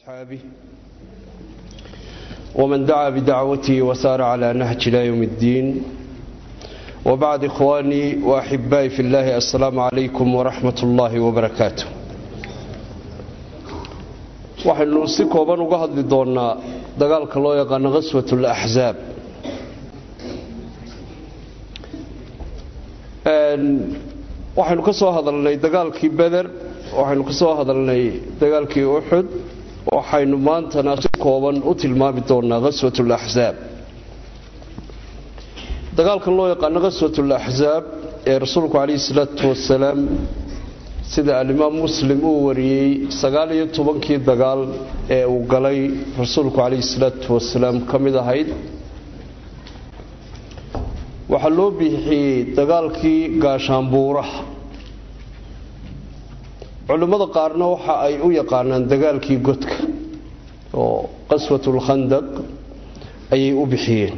وأصحابه ومن دعا بدعوته وسار على نهج إلى يوم الدين وبعد إخواني وأحبائي في الله السلام عليكم ورحمة الله وبركاته waxaynu si kooban uga hadli doonnaa dagaalka loo yaqaano khaswat alaxsaab waxaynu ka soo hadalnay dagaalkii beder waxaynu ka soo hadalnay dagaalkii uxud waxaynu maantana si kooban u tilmaami doonnaa khaswat alaxsaab dagaalkan loo yaqaano khaswat alaxsaab ee rasuulku calayhi salaatu wasalaam sida alimaam muslim uu wariyey sagaal iyo tobankii dagaal ee uu galay rasuulku calayhi salaatu wasalaam ka mid ahayd waxaa loo bixiyey dagaalkii gaashaanbuuraha culimmada qaarna waxa ay u yaqaanaan dagaalkii godka oo qaswatulkhandaq ayay u bixiyeen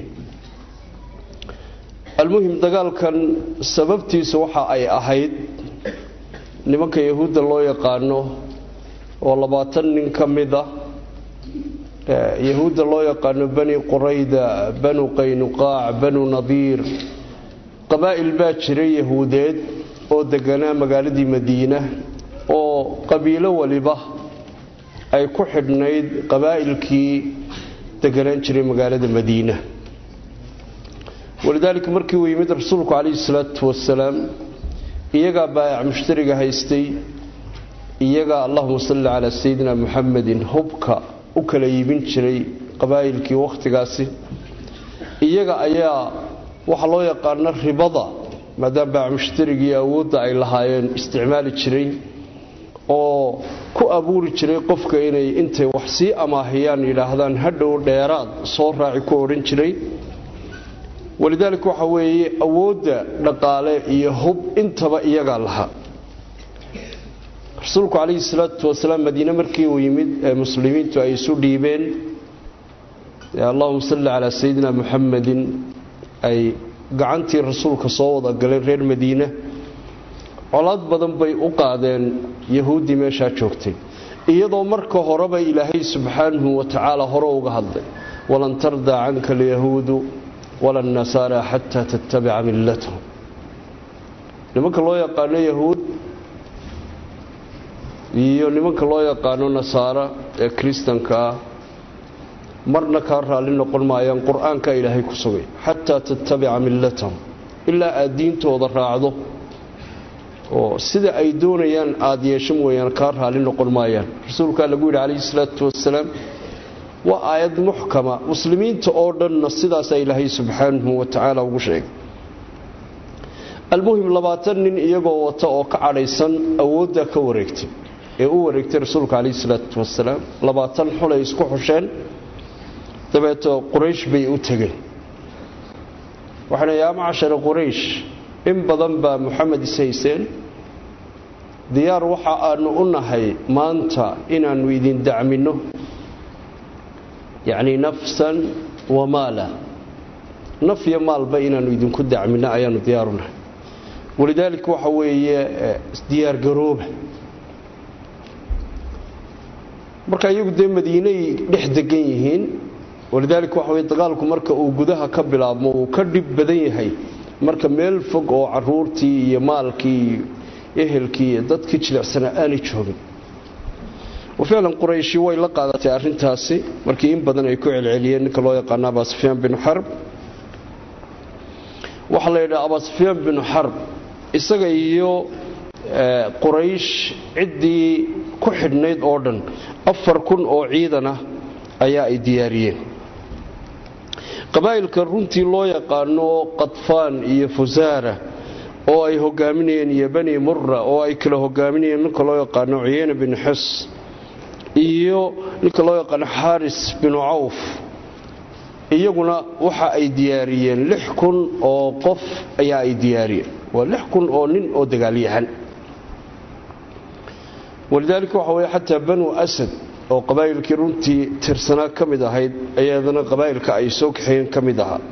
almuhim dagaalkan sababtiisa waxa ay ahayd nimanka yahuudda loo yaqaano oo labaatan nin ka mid ah yahuudda loo yaqaano bani qurayda banu qaynuqaac banu nadiir qabaa'il baa jiray yahuudeed oo deganaa magaaladii madiina oo qabiilo waliba ay ku xidhnayd qabaa'ilkii deganaan jiray magaalada madiina walidaalika markii uu yimid rasuulku calayhi salaatu wasalaam iyagaa baayac mushtariga haystay iyagaa allahuma salli calaa sayidina muxamedin hubka u kala iibin jiray qabaa'ilkii wakhtigaasi iyaga ayaa waxaa loo yaqaano ribada maadaama baayac mushtarigii awoodda ay lahaayeen isticmaali jiray oo ku abuuri jiray qofka inay intay wax sii amaahiyaan yidhaahdaan hadhow dheeraad soo raaci ku odhan jiray walidaalika waxa weeye awoodda dhaqaale iyo hub intaba iyagaa lahaa rasuulku calayhi salaatu wasalaam madiine markii uu yimid ee muslimiintu ay isu dhiibeen allahuma salli calaa sayidina muxamedin ay gacantii rasuulka soo wada galeen reer madiine colaad badan bay u qaadeen yahuuddii meeshaa joogtay iyadoo marka horeba ilaahay subxaanahu wa tacaala hore uga hadlay walan tardaa canka alyahuudu wala nasaara xataa tattabica millatahum nimanka loo yaqaano yahuud iyo nimanka loo yaqaano nasaara ee kiristanka ah marna kaa raalli noqon maayaan qur-aanka ilaahay ku sugay xataa tattabica millatahum ilaa aad diintooda raacdo oo sida ay doonayaan aada yeesho mooyaan kaa raalli noqon maayaan rasuulkaa lagu yidhi calayhi salaatu wasalaam waa aayad muxkama muslimiinta oo dhanna sidaasaa ilaahay subxaanahu wa tacaala ugu sheegay almuhim labaatan nin iyagoo wata oo ka cadhaysan awooddaa ka wareegtay ee u wareegtay rasuulka calayhi salaatu wasalaam labaatan xulay isku xusheen dabeeto quraysh bay u tegeen waxayna yaa macashara quraysh in badan baa moxamed is hayseen diyaar waxa aanu u nahay maanta inaannu idin dacminno yacni nafsan wa maala naf iyo maalba inaannu idinku dacminno ayaanu diyaaru nahay walidaalika waxa weeye diyaargarooba marka iyagu dee madiinay dhex degan yihiin walidaalika waxa weye dagaalku marka uu gudaha ka bilaabmo uu ka dhib badan yahay marka meel fog oo caruurtii iyo maalkii iyo ehelkii iyo dadkii jilicsanaa aanay joogin ficlan qurayshi way la qaadatay arintaasi markii in badan ay ku celceliyeen ninka loo yaqaano abasufyaan binu xarb waxaa la yidhaha abasufyaan binu xarb isaga iyo quraysh ciddii ku xidhnayd oo dhan afar kun oo ciidanah ayaa ay diyaariyeen qabaa'ilka runtii loo yaqaano qadfaan iyo fusaara oo ay hogaaminayeen iyo bani mura oo ay kala hogaaminayeen ninka loo yaqaano cuyeyne binu xus iyo ninka loo yaqaano xaaris binu cawf iyaguna waxa ay diyaariyeen lix kun oo qof ayaa ay diyaariyeen waa lix kun oo nin oo dagaalyahan walidaalika waxa weye xataa banu asad oo qabaa'ilkii runtii tirsanaa ka mid ahayd ayaadana qabaa'ilka ay soo kaxeeyeen ka mid ahaa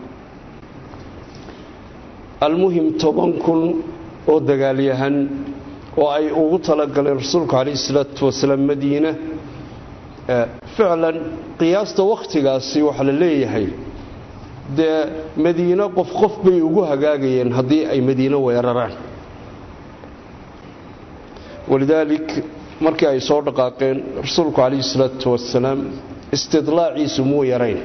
almuhim toban kun oo dagaalyahan oo ay ugu talagaleen rasuulku calayhi salaatu wasalaam madiina ficlan qiyaasta wakhtigaasi waxaa la leeyahay dee madiino qof qof bay ugu hagaagayeen haddii ay madiino weeraraan walidaalik markii ay soo dhaqaaqeen rasuulku calayhi salaatu wasalaam istidlaaciisu muu yarayn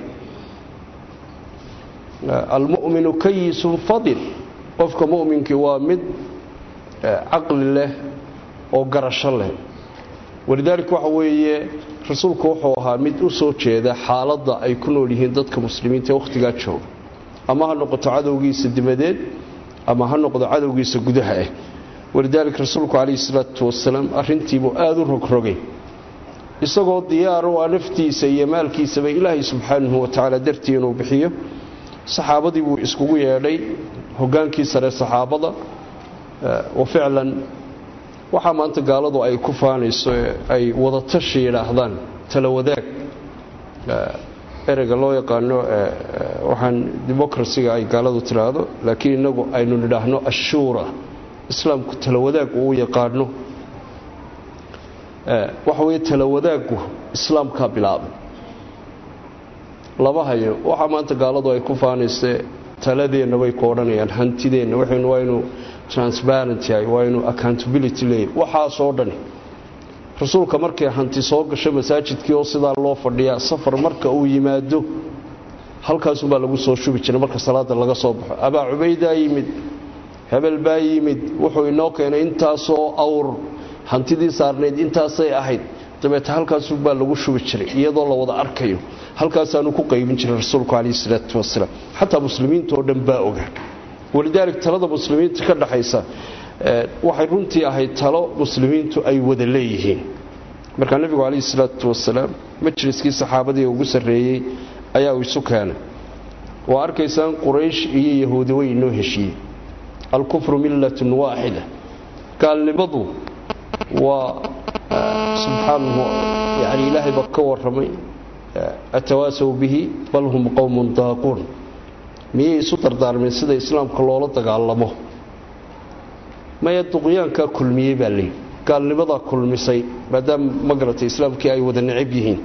almu'minu kayisun fadil qofka mu'minkii waa mid caqli leh oo garasho leh walidaalik waxa weeye rasuulku wuxuu ahaa mid u soo jeeda xaaladda ay ku nool yihiin dadka muslimiinta ee wakhtigaa jooga ama ha noqoto cadowgiisa dibadeed ama ha noqdo cadowgiisa gudaha ah walidaalik rasuulku calayhi salaatu wasalaam arrintiibuu aada u rogrogay isagoo diyaar u ah naftiisa iyo maalkiisaba ilaahay subxaanahu watacaala dartii inuu bixiyo saxaabadii buu iskugu yeedhay hogaankii sare saxaabada wa ficlan waxaa maanta gaaladu ay ku faanayso ee ay wadatashi yidhaahdaan tala wadaag ereyga loo yaqaano waxaan democracyga ay gaaladu tidhaahdo laakiin innagu aynu nidhaahno ashuura islaamku tala wadaag uu yaqaano waxa weeye tala wadaaggu islaamkaa bilaabay laba hayo waxaa maanta gaaladu ay ku faanayse taladeenna bay ku odhanayaan hantideenna waxaynu waa inu transparent yahay waa inu accountability leeyahy waxaasoo dhani rasuulka markay hanti soo gasho masaajidkii oo sidaa loo fadhiyaa safar marka uu yimaado halkaasumbaa lagu soo shubi jiray marka salaada laga soo baxo abaa cubaydaa yimid hebel baa yimid wuxuu inoo keenay intaasoo awr hantidii saarnayd intaasay ahayd dabeete halkaasumbaa lagu shubi jiray iyadoo la wada arkayo halkaasaanu ku qaybin jiray rasuulku calayhi salaatu wasalaam xataa muslimiinta oo dhan baa ogaa walidaalik talada muslimiinta ka dhaxaysa waxay runtii ahayd talo muslimiintu ay wada leeyihiin markaa nebigu calayhi salaatu wasalaam majliskii saxaabadii ugu sarreeyey ayaa uu isu keenay waa arkaysaan quraysh iyo yahuudi way inoo heshiiyey alkufru millatun waaxida gaalnimadu waa subxaanahu yani ilaahay baa ka warramay atawaasaw bihi bal hum qowmun daaquun miyay isu dardaarmeen sida islaamka loola dagaalamo maya duqyaankaa kulmiyey baa layidhi gaalnimadaa kulmisay maadaama ma garatay islaamkii ay wada necab yihiin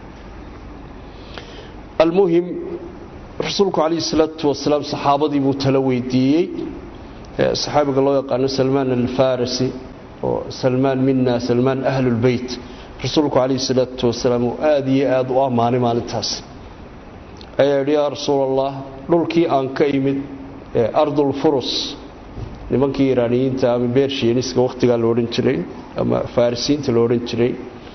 almuhim rasuulku calayhi salaatu wasalaam saxaabadii buu tala weydiiyey saxaabiga loo yaqaano salmaan alfarisi oo salmaan mina salmaan ahlulbeyt rasuulku calayhi salaatu wasalaam uu aada iyo aada u ammaanay maalintaas ayaa yidhi yaa rasuul allah dhulkii aan ka imid ee ardulfurus nimankii iraaniyiinta ama bershianiska wakhtigaa la odhan jiray ama farisiinta la odhan jiray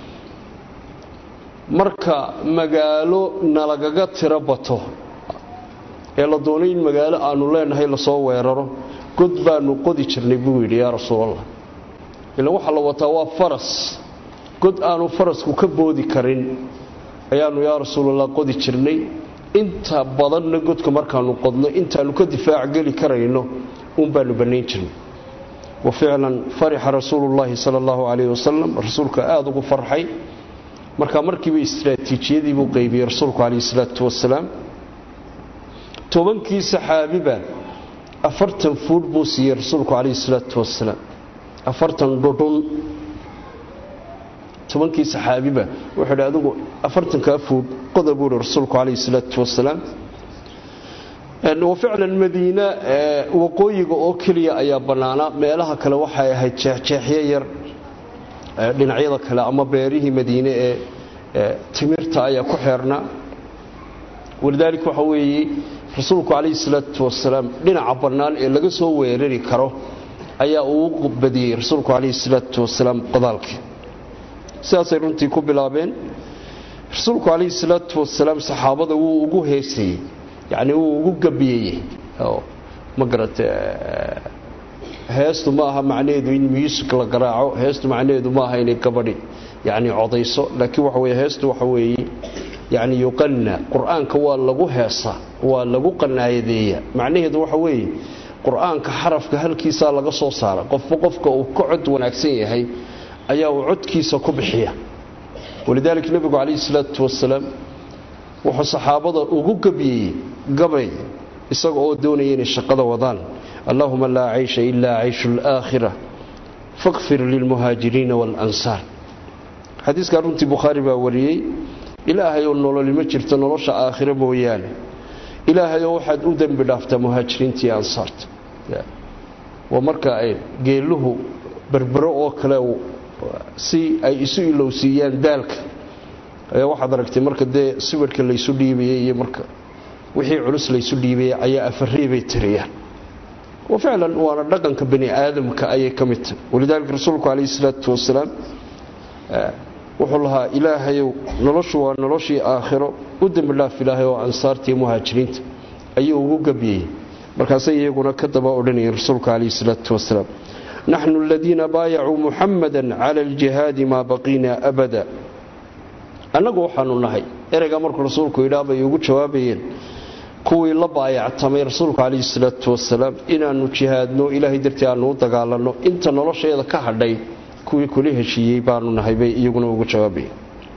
marka magaalo nalagaga tiro bato ee la doonay in magaalo aanu leenahay lasoo weeraro god baanu qodi jirnay buu yidhi yaa rasuulallah ilan waxaa la wataa waa faras god aanu farasku ka boodi karin ayaanu yaa rasuulallah qodi jirnay inta badanna godka markaanu qodno intaanu ka difaac geli karayno uun baanu bannayn jirnay wa ficlan farixa rasuulullaahi sala allahu calayhi wasalam rasuulka aada ugu farxay markaa markiiba istraatiijiyadii buu qaybiyey rasuulku calayhi salaatu wasalaam tobankii saxaabiba afartan fuudh buu siiyey rasuulku calayhi salaatu wasalaam afartan dhudhun tobankii saxaabiba wuxuu idhi adigu afartankaa fuudh qoda buu ihi rasuulku calayhi salaatu wasalaam wa ficlan madiina waqooyiga oo keliya ayaa bannaanaa meelaha kale waxay ahayd jeexjeexyo yar dhinacyada kale ama beerihii madiine ee timirta ayaa ku xeernaa walidaalik waxa weeye rasuulku calayhi salaatu wasalaam dhinaca bannaan ee laga soo weerari karo ayaa uu badiyey rasuulku calayhi salaatu wasalaam qodaalkii sidaasay runtii ku bilaabeen rasuulku calayhi salaatu wasalaam saxaabada wuu ugu heesayey yacni wuu ugu gabiyeyey ma garata heestu ma aha macnaheedu in muusik la garaaco heestu macnaheedu ma aha inay gabadhi yani codayso laakiin waxa weye heestu waxa weeye yani yuqanna qur-aanka waa lagu heesaa waa lagu qanaayadeeya macnaheedu waxa weeye qur-aanka xarafka halkiisaa laga soo saara qofba qofka uu ka cod wanaagsan yahay ayaa uu codkiisa ku bixiya walidaalika nebigu calayhi salaatu wasalaam wuxuu saxaabada ugu gabiyey gabay isaga oo doonaya inay shaqada wadaan allahuma laa caysha ilaa cayshu alaakhira fakfir lilmuhaajiriina waalansaar xadiiskaa runtii bukhaari baa wariyey ilaahayoo nololi ma jirto nolosha aakhiro mooyaane ilaahayoo waxaad u dembi dhaaftaa muhaajiriintii ansaarta waa marka ay geeluhu berbero oo kale si ay isu ilowsiiyaan daalka ayaa waxaad aragtay marka dee sibirhka laysu dhiibayay iyo marka wixii culus laysu dhiibayay ayaa afarriibay tiriyaan wa ficlan waana dhaqanka bani aadamka ayay ka mid tahay walidaalika rasuulku calayhi salaatu wasalaam wuxuu lahaa ilaahayow noloshu waa noloshii aakhiro u dembi dhaaf ilaahay oo ansaartii muhaajiriinta ayuu ugu gabyayey markaasay iyaguna ka daba odhanayeen rasuulka calayhi salaatu wasalaam naxnu aladiina baayacuu muxamada cala aljihaadi maa baqiina abada annagu waxaanu nahay ereygaa markuu rasuulku yidhaa bay ugu jawaabayeen kuwii la baayactamay rasuulku calayhi salaatu wasalaam inaannu jihaadno ilaahay dartii aannu u dagaalanno inta nolosheeda ka hadhay kuwii kula heshiiyey baanu nahay bay iyaguna ugu jawaabayeen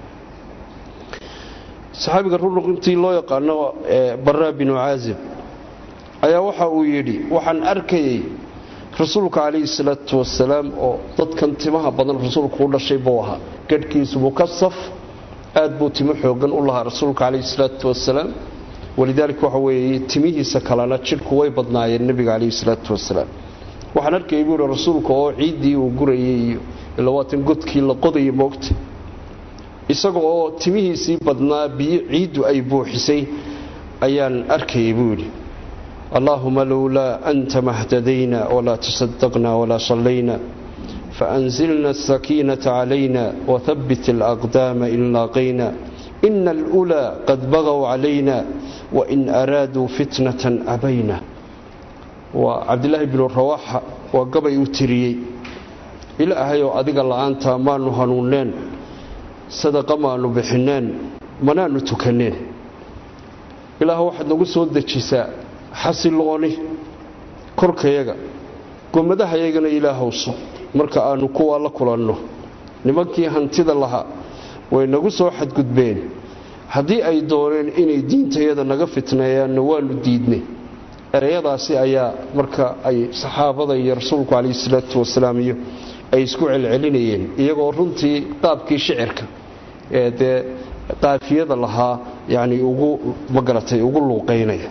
saxaabiga ruruqintii loo yaqaano baraa binu caazib ayaa waxa uu yidhi waxaan arkayay rasuulka calayhi salaatu wasalaam oo dadkan timaha badan rasuulku u dhashay buu ahaa gadhkiisu mukasaf aad buu timo xoogan u lahaa rasuulka calayhi salaatu wasalaam walidaalika waxa weeye timihiisa kalena jidhku way badnaayeen nebiga calayhi salaatu wasalaam waxaan arkayay buu yihi rasuulka oo ciiddii uu gurayay iyo ila waatan godkii la qodaya moogta isaga oo timihiisii badnaa biyo ciiddu ay buuxisay ayaan arkayay buu yidhi allaahuma lowlaa anta mahtadayna walaa tasadaqna walaa sallayna faanzilna asakiinata calayna wahabbit alaqdaama in laaqayna ina alulaa qad bagaw calayna wain araaduu fitnatan abayna waa cabdilaahi binu rawaaxa waa gabay uu tiriyey ilaahayoo adiga la'aantaa maanu hanuunneen sadaqa maanu bixineen manaanu tukanneen ilaah waxaad nagu soo dejisaa xasilooni korkayaga gomadahayagana ilaahowso marka aannu kuwaa la kulanno nimankii hantida lahaa way nagu soo xadgudbeen haddii ay dooneen inay diintayada naga fitneeyaanna waannu diidnay ereyadaasi ayaa marka ay saxaabada iyo rasuulku calayhi salaatu wasalaam iyo ay isku celcelinayeen iyagoo runtii qaabkii shicirka ee dee qaafiyada lahaa yacni ugu magaratay ugu luuqaynaya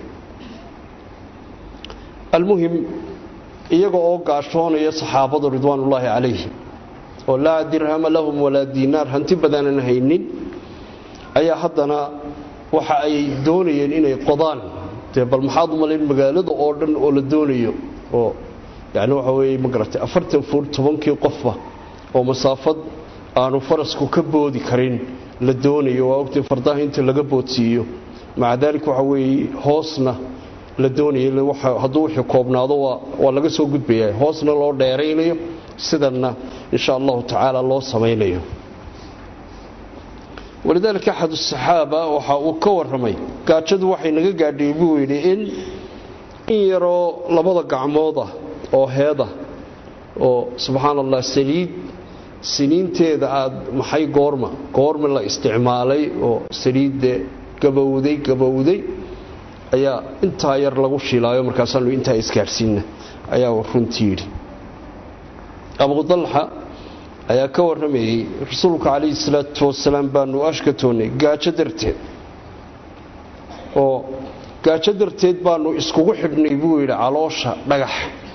almuhim iyaga oo gaashoonaya saxaabadu ridwaanullaahi calayhim oo laa dirhama lahum walaa diinaar hanti badaanan haynin ayaa haddana waxa ay doonayeen inay qodaan dee bal maxaad u malayn magaalada oo dhan oo la doonayo oo yani waxa weeye ma garatay afartan fuud tobankii qofba oo masaafad aanu farasku ka boodi karin la doonayo waa ogtay fardaha inta laga boodsiiyo maca daalik waxa weeye hoosna la doonaya hadduu wixii koobnaado waa laga soo gudbaya hoosna loo dheeraynayo sidanna insha allahu tacaala loo samaynayo walidaalika axad asaxaaba waxa uu ka warramay gaajadu waxay naga gaadhay buu yidhi in in yaroo labada gacmood ah oo heeda oo subxaan allah saliid siniinteeda aada maxay goorma goorma la isticmaalay oo saliidde gabowday gabowday ayaa intaa yar lagu shiilaayo markaasaanu intaa isgaadhsiinna ayaa runtii yidhi abu dalxa ayaa ka warramayey rasuulka calayhi salaatu wasalaam baanu ashkatoonnay gaajo darteed oo gaajo darteed baanu iskugu xidhnay buu yidhi caloosha dhagax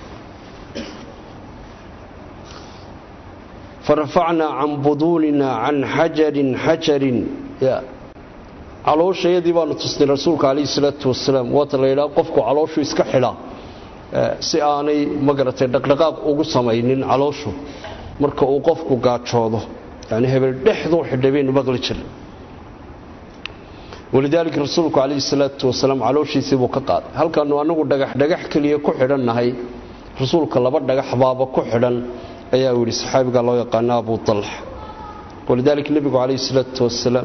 farafacnaa can buduunina can xajarin xajarin calooshayadii baanu tusnay rasuulka calayhi salaatu wasalaam waata la yidhaha qofku calooshu iska xidhaa si aanay magaratay dhaqdhaqaaq ugu samaynin calooshu marka uu qofku gaajoodo yani hebel dhexduu xidhay baynu maqli jiray walidaalika rasuulku calayhi salaatu wasalaam calooshiisii buu ka qaaday halkaanu anagu dhagax dhagax keliya ku xidhannahay rasuulka laba dhagax baaba ku xidhan ayaa uu yidhi saxaabiga loo yaqaano abu dalxa walidaalika nebigu calayhi salaatu wasalaam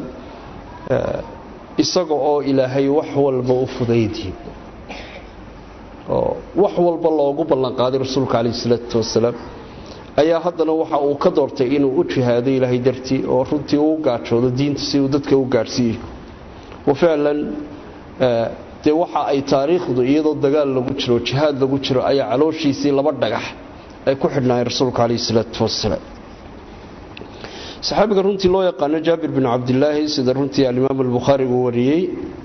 isaga oo ilaahay wax walba u fudaydiye oo wax walba loogu ballanqaaday rasuulka calayhi salaatu wasalaam ayaa haddana waxa uu ka doortay inuu u jihaado ilaahay dartii oo runtii uu gaajoodo diinta si uu dadka u gaadhsiiyo wa ficlan dee waxa ay taariikhdu iyadoo dagaal lagu jiro jihaad lagu jiro ayaa calooshiisii laba dhagax ay ku xidhnaayeen rasuulka calayhi salaatu wasalaam saxaabiga runtii loo yaqaano jaabir bin cabdilaahi sida runtii alimaam albukhaari uu wariyey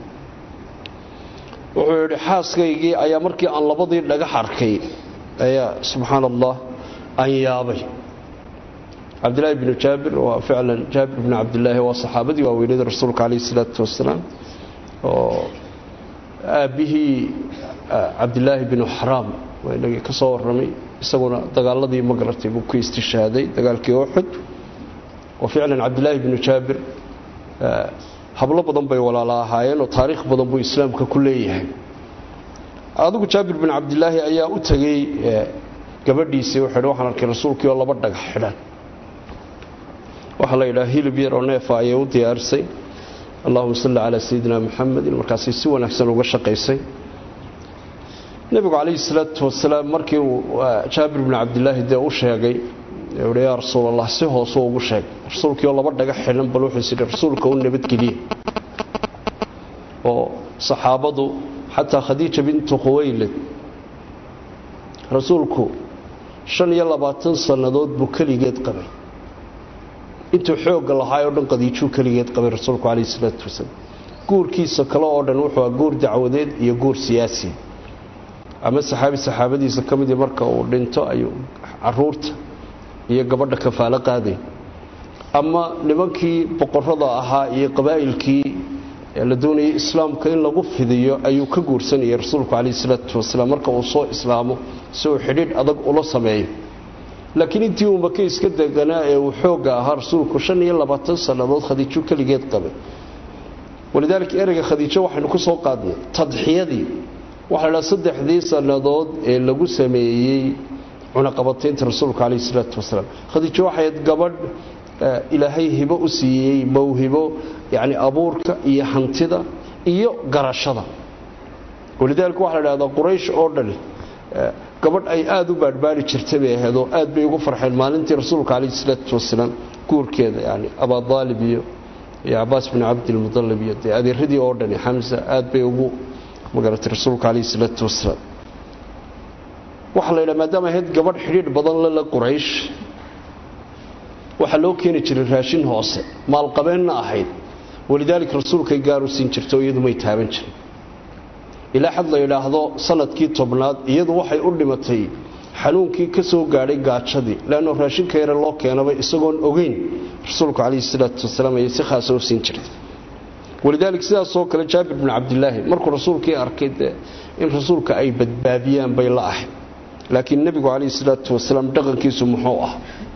wuxuu yidhi xaaskaygii ayaa markii aan labadii dhagax arkay ayaa subxaana allah aan yaabay cabdilaahi binu jaabir waa ficlan jaabir binu cabdilaahi waa saxaabadii waaweynada rasuulka calayhi salaatu wasalaam oo aabbihii cabdilaahi binu xaraam waa inagii ka soo warramay isaguna dagaaladii ma garatay buu ku istishhaaday dagaalkii uxud oo ficlan cabdilaahi binu jaabir hablo badan bay walaala ahaayeen oo taariikh badan buu islaamka ku leeyahay adigu jaabir bin cabdilaahi ayaa u tegey gabadhiisii wuxuu waxaan arkay rasuulkii oo laba dhagax xidhan waxaa la yidhaha hilib yar oo neefa ayay u diyaarisay allahuma salli calaa sayidina muxamedin markaasay si wanaagsan uga shaqaysay nebigu calayhi salaatu wasalaam markii uu jaabir bin cabdilaahi dee u sheegay uhi yaa rasuul allah si hoose ugu sheeg rasuulkii oo laba dhagax xidhan bal wuxuu isidhi rasuulka u nabadgeliye oo saxaabadu xataa khadiija bintu khuwaylid rasuulku shan iyo labaatan sannadood buu keligeed qabay intuu xoogga lahaay oo dhan qadiijuu keligeed qabay rasuulku calayhi salaatu wasalaam guurkiisa kale oo dhan wuxuu ah guur dacwadeed iyo guur siyaasi ama saxaabi saxaabadiisa ka midii marka uu dhinto ayuu caruurta iyo gabadha kafaalo qaaday ama nimankii boqorada ahaa iyo qabaa'ilkii la doonayay islaamka in lagu fidiyo ayuu ka guursanayay rasuulku calayhi salaatu wasalaam marka uu soo islaamo si uu xidhiidh adag ula sameeyo laakiin intii uu maka iska deganaa ee uu xoogga ahaa rasuulku shan iyo labaatan sannadood khadiijo keligeed qabay walidaalika ereyga khadiijo waxaynu ku soo qaadnay tadxiyadii waxaa la dhaha saddexdii sannadood ee lagu sameeyey cunaqabataynta rasuulka calayhi salaatu wasalaam khadiijo waxayd gabadh ilaahay hibo u siiyey mawhibo yacni abuurka iyo hantida iyo garashada walidaalika waxaa la dhahdaa quraysh oo dhani gabadh ay aada u baadhbaari jirtay bay ahayd oo aad bay ugu farxeen maalintii rasuulka calayhi salaatu wasalaam guurkeeda yani abaadaalib iyo iyo cabaas bin cabdilmudalib iyo dee adeeradii oo dhani xamsa aad bay ugu magaratay rasuulka calayhi salaatu wasalaam waxaa la yidhaha maadaama ahayd gabadh xidhiidh badan lala quraysh waxaa loo keeni jiray raashin hoose maalqabeenna ahayd walidaalika rasuulkay gaaru siin jirta oo iyadu may taaban jirin ilaa xad la yidhaahdo sanadkii tobnaad iyadu waxay u dhimatay xanuunkii ka soo gaadhay gaajadii leanno raashinka yare loo keenaba isagoon ogeyn rasuulku calayhi salaatu wasalaam ayay si khaasa u siin jirtay walidaalika sidaasoo kale jaabir bin cabdilaahi markuu rasuulkii arkay dee in rasuulka ay badbaadiyaan bay la ahayd laakiin nebigu calayhi salaatu wasalaam dhaqankiisu muxuu ah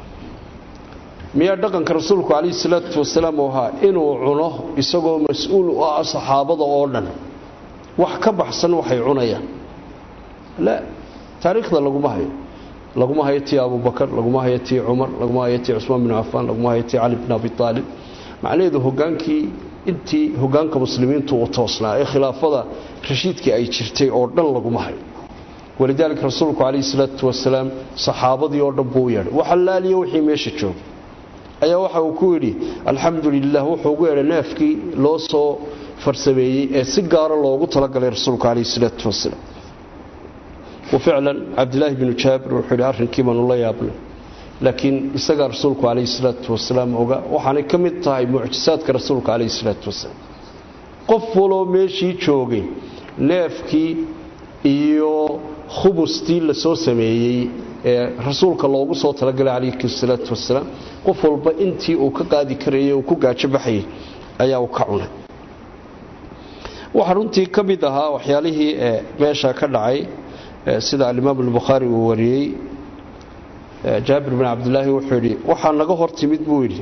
miyaa dhaqanka rasuulku calayhi salaatu wasalaam uu ahaa inuu cuno isagoo mas-uul u ah saxaabada oo dhan wax ka baxsan waxay cunayaan la taariikhda laguma hayo laguma hayo tii abubakar laguma hayo tii cumar laguma hayo tii cusmaan bin cafaan laguma hayo tii cali bin abi aalib macnaheedu hogaankii intii hogaanka muslimiintu uu toosnaa ee khilaafada rashiidkii ay jirtay oo dhan laguma hayo walidaalika rasuulku calayhi salaatu wasalaam saxaabadii oo dhan buu u yeedhay waxalaaliyo wixii meesha joogay ayaa waxa uu ku yidhi alxamdu lilah wuxuu ugu yeedhay neefkii loo soo farsameeyey ee si gaara loogu talagalay rasuulku calayhi salaatu wasalaam waficlan cabdilaahi binu jaabir wuxuu yidhi arrinkii baanu la yaabnay laakiin isagaa rasuulku calayhi salaatu wasalaam oga waxaanay ka mid tahay mucjisaadka rasuulka calayhi salaatu wasalaam qof waloo meeshii joogay neefkii iyo khubustii la soo sameeyey ee rasuulka loogu soo talagalay calayhi salaatu wasalaam qof walba intii uu ka qaadi karayay uu ku gaajo baxayay ayaa uu ka cunay waxaa runtii ka mid ahaa waxyaalihii meesha ka dhacay sida alimaam albukhaari uu wariyey jaabir bin cabdilaahi wuxuu yidhi waxaa naga hor timid buu yidhi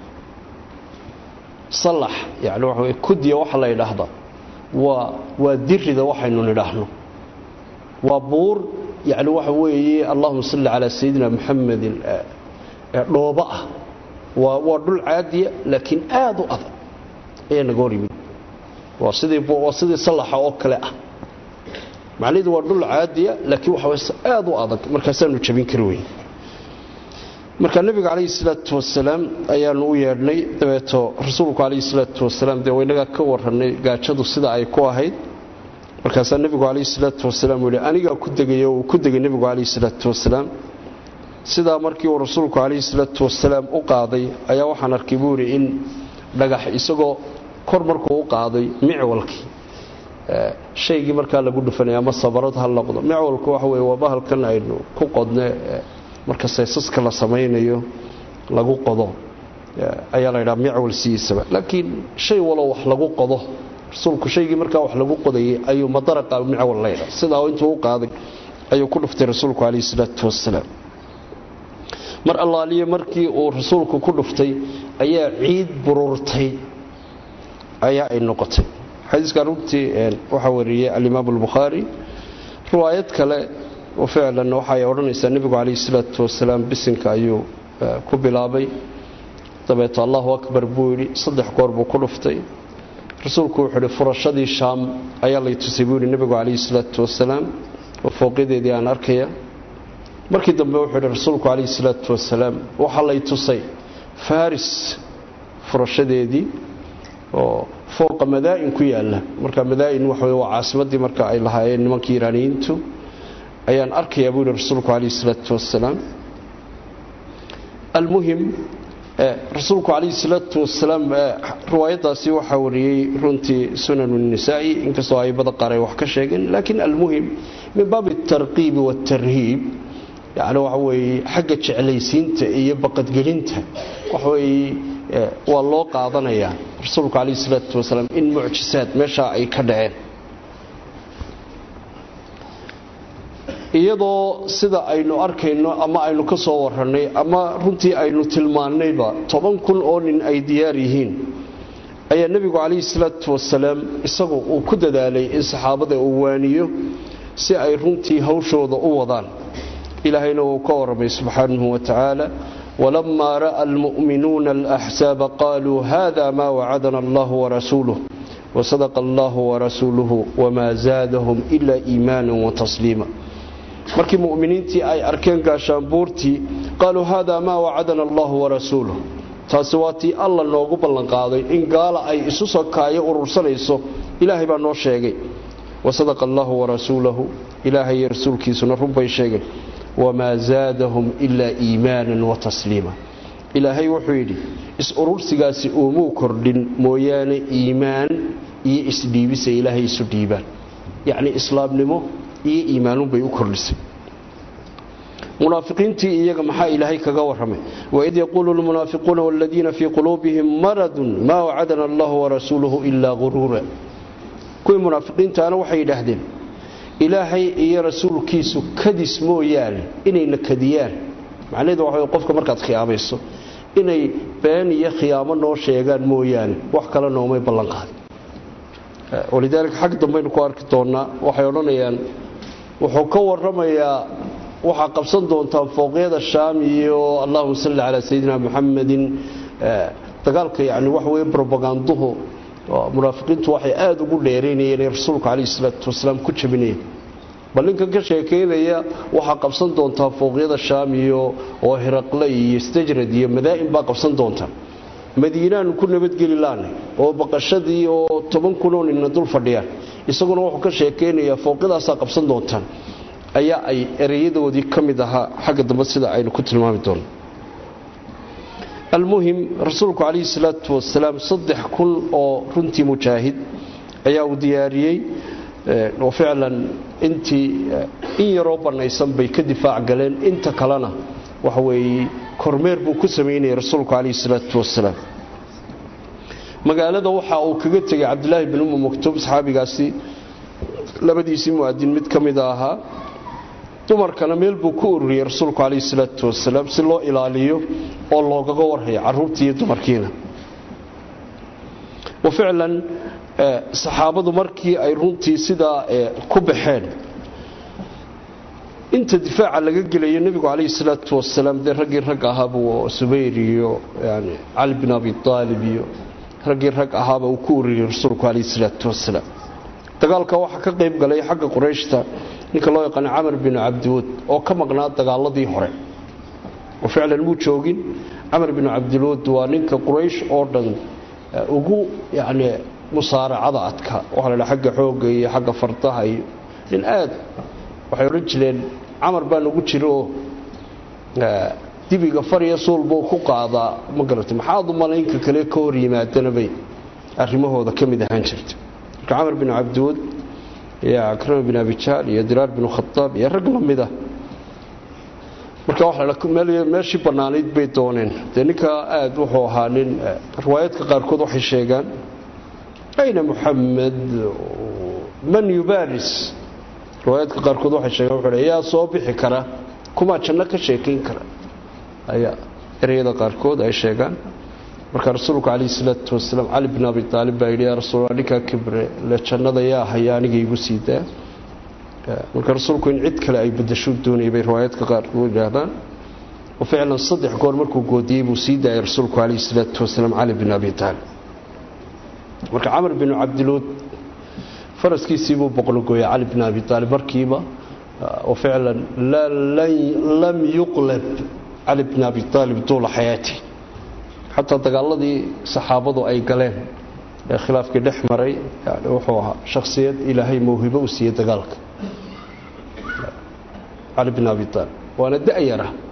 salax yani waxa kudiya waxa la yidhaahdaa waa waa dirida waxaynu nidhaahno waa buur yani waxa weeye allahuma salli calaa sayidina muxamedin dhooba ah waa waa dhul caadiya laakiin aada u adag ayaa naga hor yimid waa sidii waa sidii salaxa oo kale ah macnaheedu waa dhul caadiya laakiin waxa aada u adag markaasaanu jabin kari weyn marka nebiga calayhi salaatu wasalaam ayaanu u yeedhnay dabeeto rasuulku calayhi salaatu wasalaam dee waynagaa ka warannay gaajadu sida ay ku ahayd markaasaa nebigu calayhi salaatu wasalaam uu yihi anigaa ku degay oo uu ku degay nebigu calayhi salaatu wasalaam sidaa markii uu rasuulku calayhi salaatu wasalaam u qaaday ayaa waxaan arkay buu yidhi in dhagax isagoo kor markuu u qaaday micwalkii shaygii markaa lagu dhufanaya ama sabarad ha noqdo micwalku waxa weye waa bahalkan aynu ku qodne marka seesaska la samaynayo lagu qodo ayaa la ydhaha micwal sidiisaba laakiin shay walow wax lagu qodo rasuulku shaygii markaa wax lagu qodayay ayuu madaraqa micwal la ydhaa sidaa intuu u qaaday ayuu ku dhuftay rasuulku calayhi salaatu wasalaam mar allaaliye markii uu rasuulku ku dhuftay ayaa ciid bururtay ayaa ay noqotay xadiiska runtii waxaa wariyey alimaam albukhaari riwaayad kale oo ficlan waxaay odhanaysaa nebigu calayhi salaatu wasalaam bisinka ayuu ku bilaabay dabeeto allahu akbar buu yidhi saddex goor buu ku dhuftay rasuulku wuxuu ihi furashadii shaam ayaa lay tusay buu yidhi nebigu calayhi salaatu wasalaam oo fooqyadeedii aan arkaya markii dambe wuxuu yidhi rasuulku calayhi salaatu wasalaam waxaa lay tusay faris furashadeedii oo fooqa madaa'in ku yaalla marka madaa'in waxa waa caasimaddii marka ay lahaayeen nimankii iiraaniyiintu ayaan arkayaa buu yidhi rasuulku calayhi salaatu wasalaam almuhim rasuulku calayhi salaatu wasalaam riwaayadaasi waxaa wariyey runtii sunanu nisaa'i inkastoo aybada qaar ay wax ka sheegeen laakiin almuhim min baabi altarqiibi waatarhiib yani waxa weeye xagga jeclaysiinta iyo baqadgelinta waxa weeye waa loo qaadanayaa rasuulku calayhi salaatu wasalaam in mucjisaad meeshaa ay ka dhaceen iyadoo sida aynu arkayno ama aynu ka soo warannay ama runtii aynu tilmaannayba toban kun oo nin ay diyaar yihiin ayaa nebigu calayhi salaatu wasalaam isagu uu ku dadaalay in saxaabada uu waaniyo si ay runtii hawshooda u wadaan ilaahayna wuu ka warramay subxaanahu wa tacaala walamaa ra'a almu'minuuna alaxsaaba qaaluu hada maa wacadana allahu warasuuluh wasadaqa allahu warasuuluhu wamaa zaadahum ila iimaanan watasliima markii mu'miniintii ay arkeen gaashaanbuurtii qaaluu hada maa wacadana allahu warasuuluh taasi waa tii alla noogu ballanqaaday in gaala ay isu sokaayo urursanayso ilaahay baa noo sheegay wasadaqa allahu warasuulahu ilaahay iyo rasuulkiisuna runbay sheegeen wamaa zaadahum ilaa iimaanan watasliima ilaahay wuxuu yidhi is-urursigaasi uumuu kordhin mooyaane iimaan iyo isdhiibisa ilaahay isu dhiibaan yacnii islaamnimo iyo iimaanunbay u kordhisay munaafiqiintii iyaga maxaa ilaahay kaga warramay waid yaquulu lmunaafiquuna waladiina fii quluubihim maradun maa wacadana allahu warasuuluhu ilaa guruura kuwii munaafiqiintaana waxay yidhaahdeen ilaahay iyo rasuulkiisu kadis mooyaane inayna kadiyaan macnaheedu waxa qofka markaad khiyaamayso inay been iyo khiyaamo noo sheegaan mooyaane wax kale noomay ballanqaadin walidaalika xag dambaynu ku arki doonnaa waxay odhanayaan wuxuu ka warramayaa waxaa qabsan doontaan fooqyada shaam iyo allahuma salli calaa sayidina muxamedin dagaalka yani waxa weye robaganduhu munaafiqiintu waxay aada ugu dheeraynayeen ee rasuulka calayhi salaatu wasalaam ku jabinayeen bal ninkan ka sheekaynaya waxaa qabsan doontaa fooqyada shaam iyo oo hiraqle iyo stajrad iyo madaa'in baa qabsan doontaa madiinaanu ku nabadgeli laanay oo baqashadii oo toban kunoo ninna dul fadhiyaan isaguna wuxuu ka sheekaynayaa fooqyadaasaa qabsan doontaan ayaa ay ereyadoodii ka mid ahaa xagga dambe sida aynu ku tilmaami doonno almuhim rasuulku calayhi salaatu wasalaam saddex kun oo runtii mujaahid ayaa uu diyaariyey oo ficlan intii in yaroo bannaysan bay ka difaac galeen inta kalena waxa weeye kormeer buu ku samaynayay rasuulku calayhi salaatu wasalaam magaalada waxa uu kaga tegay cabdilaahi bin ummu maktuub saxaabigaasi labadiisii mu'adin mid ka mida ahaa dumarkana meel buu ku ururiyey rasuulku calayhi salaatu wasalaam si loo ilaaliyo oo loogaga warhayo carruurtii iyo dumarkiina wa ficlan saxaabadu markii ay runtii sidaa ku baxeen inta difaaca laga gelayo nebigu calayhi salaatu wasalaam dee raggii rag ahaabuu subayr iyo yani cali bin abi aalib iyo raggii rag ahaaba uu ku ururiyey rasuulku calayhi salaatu wasalaam dagaalka waxaa ka qayb galay xagga qurayshta ninka loo yaqaano camar binu cabdiwud oo ka maqnaa dagaaladii hore oo ficlan muu joogin camar binu cabdiwud waa ninka quraysh oo dhan ugu yacni musaaracada adka waxaa la dhaha xagga xoogga iyo xagga fardaha iyo nin aad waxay odhan jireen camar baa nagu jiro oo dibiga farya suul buu ku qaadaa ma garatay maxaad u malaynka kale ka hor yimaadana bay arrimahooda ka mid ahaan jirta marka camar bin cabdiwud iyo akrama bin abijaal iyo diraar bin khadaab iyo rag la mid ah marka meeshii bannaanayd bay dooneen dee ninkaa aada wuxuu ahaa nin riwaayadka qaarkood waxay sheegaan ayna muxamed man yubaaris riwaayadka qaarkood waxay sheegaan wuxuu yaa soo bixi kara kumaa janno ka sheekayn kara ayaa ereyada qaarkood ay sheegaan marka rasuulku calayhi salaatu wasalaam cali bin abi aalib baa yidhi yaa rasuul ninkaa kibre le jannada yaa haya aniga igu sii daa marka rasuulku in cid kale ay badasho doonayay bay riwaayadka qaarkood yidhaahdaan oo ficlan saddex goor markuu goodiyey buu sii daayay rasuulku calayhi salaatu wasalaam cali bin abi aalib marka camar binu cabdiluud faraskiisii buu boqlogooyay cali bin abi aalib markiiba oo ficlan lam yuqlab cali bin abi aalib duula xayaati xataa dagaaladii saxaabadu ay galeen ee khilaafkii dhex maray yani wuxuu ahaa shakhsiyad ilaahay mawhibo u siiyey dagaalka cali bin abi aalib waana da-yara